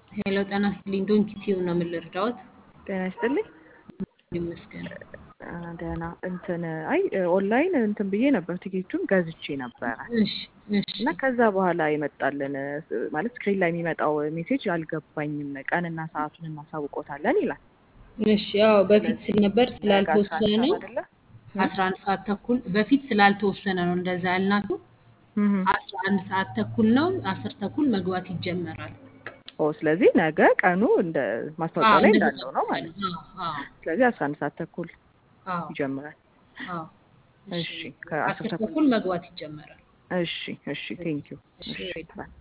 ሄሎ ጤና ይስጥልኝ። ዶንኪ ቲዩ ነው የምልርዳዎት? ጤና ይስጥልኝ። ይመስገን። አ፣ ደህና እንትን አይ ኦንላይን እንትን ብዬ ነበር ቲኬቱን ገዝቼ ነበረ እሺ እሺ እና ከዛ በኋላ የመጣልን ማለት ስክሪን ላይ የሚመጣው ሜሴጅ አልገባኝም። ቀንና ሰዓቱን እናሳውቆታለን ይላል። እሺ። ያው በፊት ስል ነበር ስላልተወሰነ ነው አይደለ? አስራ አንድ ሰዓት ተኩል በፊት ስላልተወሰነ ነው እንደዛ ያልናችሁ። እህ አስራ አንድ ሰዓት ተኩል ነው። አስር ተኩል መግባት ይጀመራል። ኦ ስለዚህ ነገ ቀኑ እንደ ማስታወቂያው ላይ እንዳለው ነው ማለት ነው። አዎ አዎ ስለዚህ አስራ አንድ ሰዓት ተኩል አዎ ይጀምራል። አዎ። እሺ ከአስር አስር ተኩል ተኩል መግባት ይጀመራል። እሺ እሺ ቴንኪው እሺ። እሺ